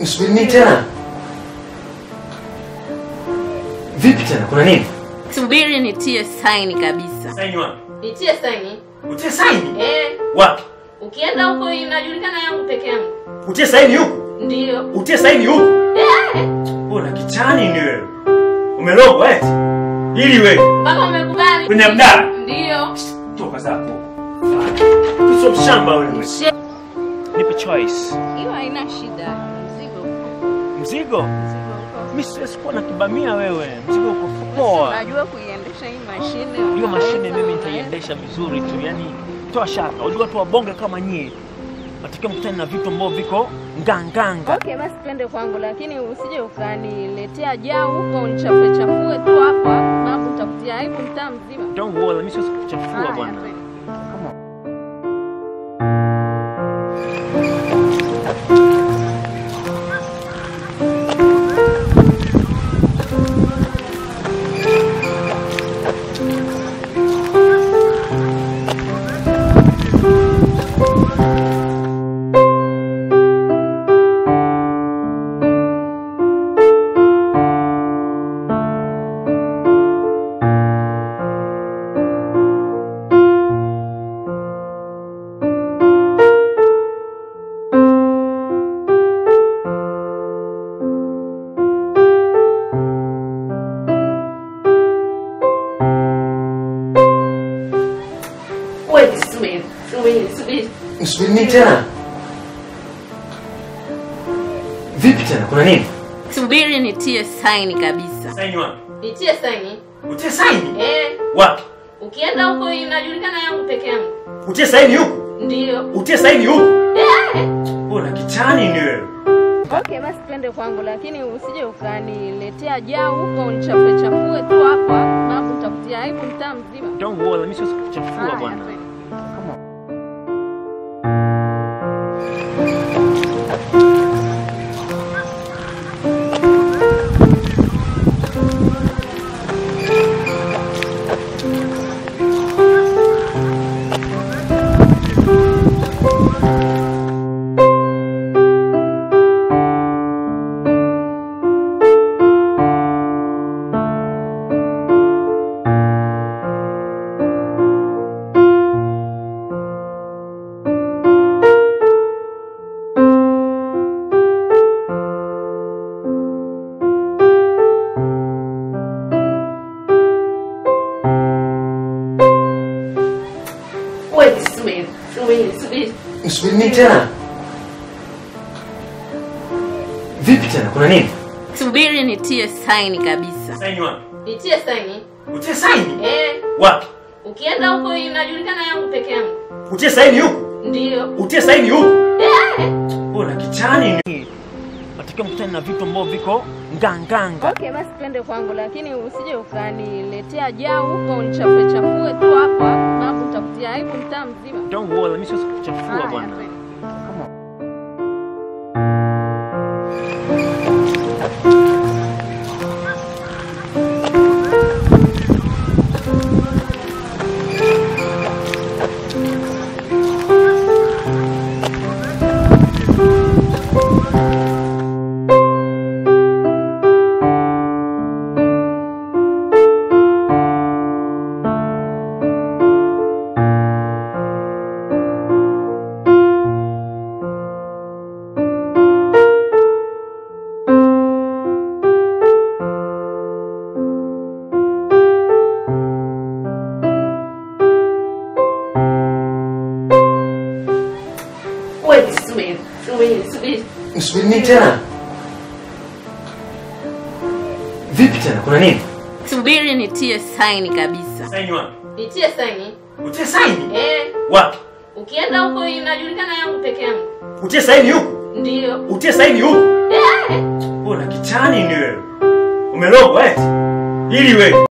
Nisubiri nini tena? Vipi tena? Kuna nini? Subiri nitie saini kabisa. Saini wapi? Nitie saini? Utie saini? Eh, Wapi? ukienda huko inajulikana yangu peke yangu. Utie saini huku? Ndio. Utie saini huku? Eh, Una kichani ni wewe. Umerogwa eti? Ili wewe. mpaka umekubali. Kwenye mdara? Ndio. Toka zako. Sio mshamba wewe. She- Nipe choice. Hiyo haina shida. Mzigo. Mzigo? Mimi siwezi kuwa na kibamia wewe. Mzigo uko poa. Unajua kuiendesha hii mashine. Hiyo mashine mimi nitaiendesha vizuri tu. Yaani toa shaka. Unajua watu wabonge kama nyie. Natakiwa mkutane na vitu ambavyo viko nganganga. Okay, basi twende kwangu, lakini usije ukaniletea jaa huko unichafue chafue tu hapa, sababu nitakutia aibu mtaa mzima. Don't worry, mimi siwezi kuchafua Haya, bwana. twende. Wewe subiri, subiri, subiri. Nisubiri nini tena? Vipi tena? Kuna nini? Subiri nitie saini kabisa. Saini wapi? Nitie saini? Utie saini? Eh, Wapi? ukienda huko inajulikana yangu peke yangu. Utie saini huku? Ndio. Utie saini huku? Eh. Una kichani ni wewe. Okay, basi twende kwangu, lakini usije ukaniletea jaa huko unichafue chafue tu hapa, sababu nitakutia aibu mtaa mzima. Don't worry, mimi siwezi kuchafua Haya, bwana. twende. Wewe subiri, subiri, subiri. Nisubiri nini tena? Vipi tena? Kuna nini? Subiri nitie saini kabisa. Saini wapi? Nitie saini? Utie saini? Eh, Wapi? ukienda huko inajulikana yangu peke yangu. Utie saini huku? Ndio. Utie saini huku? Eh. Una kichani ni Natakiwa mkutane na vitu ambavyo viko nganganga. Okay, basi twende kwangu, lakini usije ukaniletea jaa huko unichafue chafue tu hapa, sababu nitakutia aibu mtaa mzima. Don't worry, mimi siwezi kuchafua Haya, bwana. twende. Wewe subiri, subiri, subiri. Nisubiri nini tena? Vipi tena? Kuna nini? Subiri nitie saini kabisa. Saini wapi? Nitie saini? Utie saini? Eh, Wapi? ukienda huko inajulikana yangu peke yangu. Utie saini huku? Ndio. Utie saini huku? Eh. Una kichani ni wewe. Umerogwa eti? Ili wewe.